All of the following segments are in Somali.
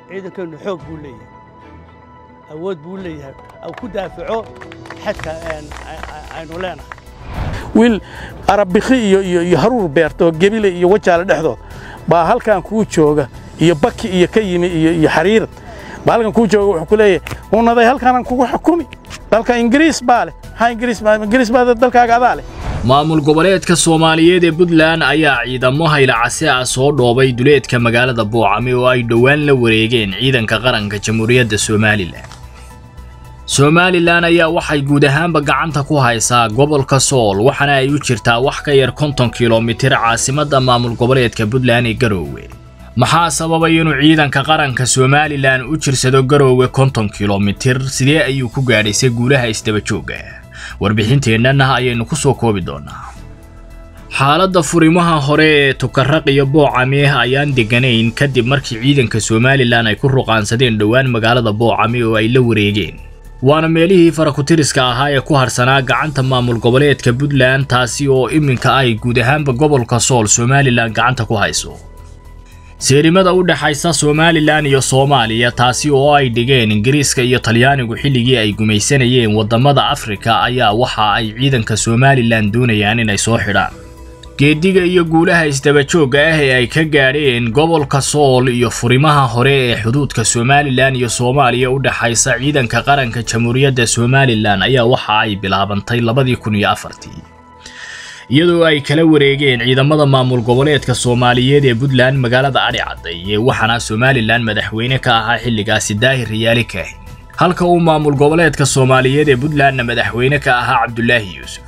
ciidankeennu xoog buu leeyahay awood buu leeyahay au ku daafaco xadka aynu leenahay wiil arabikhi iyo iyo haruur beerta oo gebile iyo wajaale dhexdood baa halkan kuu jooga iyo baki iyo ka yimi iyo xariirad baa halkan kuu jooga wuxuu ku leeyahay unaday halkaanaan kugu xukumi dalka ingiriis baa leh maxaa ingiriis ingiriis baa dalkaaga adaa leh maamul goboleedka soomaaliyeed ee puntland ayaa ciidamo haylacase ah soo dhoobay duleedka magaalada boocame oo ay dhowaan la wareegeen ciidanka qaranka jamhuuriyadda somalilan somalilan ayaa waxay guud ahaanba gacanta ku haysaa gobolka sool waxaana ay u jirtaa wax ka yar konton kilomitir caasimadda maamul goboleedka puntland ee garoowe maxaa sababay inuu ciidanka qaranka somalilan u jirsado garoowe konton kilomitir sidee ayuu ku gaadhaysay guulaha isdabajooga warbixinteennana ayaynu ku soo koobi doonaa xaaladda furimaha hore ee tukaraq iyo boocame ayaan deganayn kadib markii ciidanka somalilan ay ku ruqaansadeen dhowaan magaalada boocame oo ay la wareegeen waana meelihii farakutiriska ahaa ee ku harsanaa gacanta maamul goboleedka puntland taasi oo iminka ay guud ahaanba gobolka sool somalilan gacanta ku hayso seerimada u dhexaysa somalilan iyo soomaaliya taasi oo ay dhigeen ingiriiska iyo talyaanigu xilligii ay gumaysanayeen waddamada afrika ayaa waxa ay ciidanka somalilan doonayaan inay soo xidhaan geediga iyo guulaha isdabajoogga ah ee ay ka gaadheen gobolka sool iyo furimaha hore ee xuduudka somalilan iyo soomaaliya u dhexaysa ciidanka qaranka jamhuuriyadda somalilan ayaa waxa ay bilaabantay labadii kun iyo afartii iyadoo ay kala wareegeen ciidamada maamul goboleedka soomaaliyeed ee puntland magaalada adhi cadday ee waxaana somalilan madaxweyne ka ahaa xilligaasi daahir riyaali kaahin halka uu maamul goboleedka soomaaliyeed ee puntlandna madaxweyne ka ahaa cabdulaahi yuusuf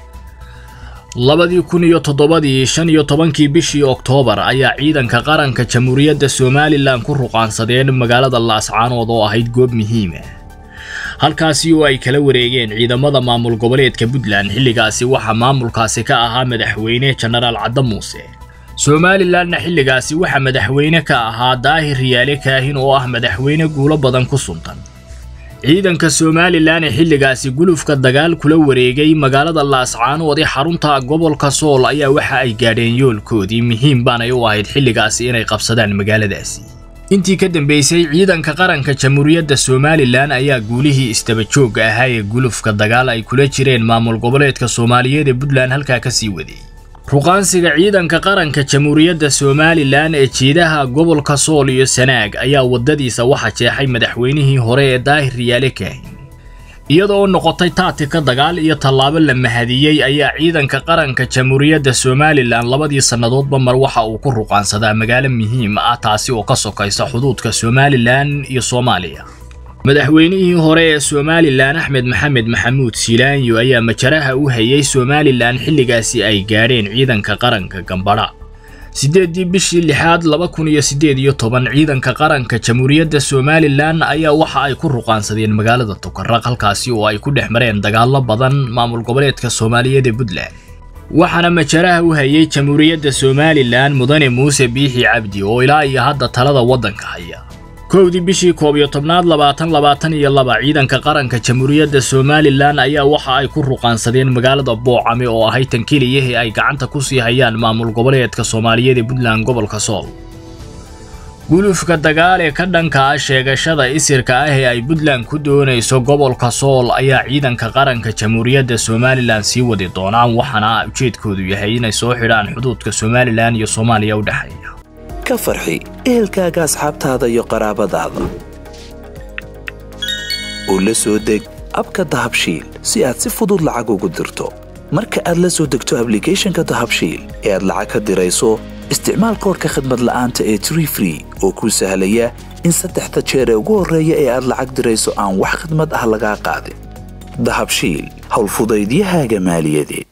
labadii kun iyo toddobadii shan iyo tobankii bishii oktoobar ayaa ciidanka qaranka jamhuuriyadda somalilan ku ruqaansadeen magaalada laascaanood oo ahayd goob muhiima halkaasi oo ay kala wareegeen ciidamada maamul goboleedka puntland xilligaasi waxaa maamulkaasi ka ahaa madaxweyne jenaraal cadda muuse somalilanna xilligaasi waxaa madaxweyne ka ahaa daahir riyaale kaahin oo ah madaxweyne guulo badan ku suntan ciidanka somalilan ee xilligaasi gulufka dagaal kula wareegay magaalada laascaanood ee xarunta gobolka sool ayaa waxa ay gaadheen yoolkoodii muhiim baanay u ahayd xilligaasi inay qabsadaan magaaladaasi intii ka dambeysay ciidanka qaranka jamhuuriyadda somalilan ayaa guulihii isdabajoogga ahaa ee gulufka dagaal ay kula jireen maamul goboleedka soomaaliyeed ee puntland halkaa ka sii waday ruqaansiga ciidanka qaranka jamhuuriyadda somalilan ee jiidaha gobolka sool iyo sanaag ayaa waddadiisa waxa jeexay madaxweynihii hore ee daahir riyaale kaahin iyadoo noqotay taatika dagaal iyo tallaabo la mahadiyey ayaa ciidanka qaranka jamhuuriyadda somalilan labadii sannadoodba mar waxa uu ku ruqaansadaa magaalo muhiim ah taasi oo ka sokaysa xuduudka somalilan iyo soomaaliya madaxweynihii hore ee somalilan axmed maxamed maxamuud siilaanyo ayaa majaraha u hayay somalilan xilligaasi ay gaadheen ciidanka qaranka gambadha siddeeddii bishii lixaad laba kun iyo siddeed iyo toban ciidanka qaranka jamhuuriyadda somalilan ayaa waxa ay ku ruqaansadeen magaalada tukaraq halkaasi oo ay ku dhex mareen dagaallo badan maamul goboleedka soomaaliyeed ee puntland waxaana majaraha u hayay jamhuuriyadda somalilan mudane muuse biixi cabdi oo ilaa iyo hadda talada waddanka haya kowdii bishii koob iyo tobnaad labaatan labaatan iyo laba ciidanka qaranka jamhuuriyadda somalilan ayaa waxa ay ku ruqaansadeen magaalada boocame oo ahay tan keliyahii ay gacanta ku sii hayaan maamul goboleedka soomaaliyeed ee puntland gobolka sool gulufka dagaal ee ka dhanka ah sheegashada isirka ah ee ay puntland ku doonayso gobolka sool ayaa ciidanka qaranka jamhuuriyadda somalilan sii wadi doonaan waxaana ujeedkoodu yahay inay soo xidhaan xuduudka somalilan iyo soomaaliya u dhexeeya ka farxi ehelkaaga asxaabtaada iyo qaraabadaada oo la soo deg abka dahabshiil si aad si fudud lacag ugu dirto marka aad la soo degto ablicathonka dahabshiil ee aad lacag ka dirayso isticmaal koorka khadmad la'aanta ee tree free oo kuu sahlaya in saddexda jeer ee ugu horreeya ee aad lacag dirayso aan wax khidmad ah lagaa qaadin dahabshiil howlfudaydiyahaaga maaliyadeed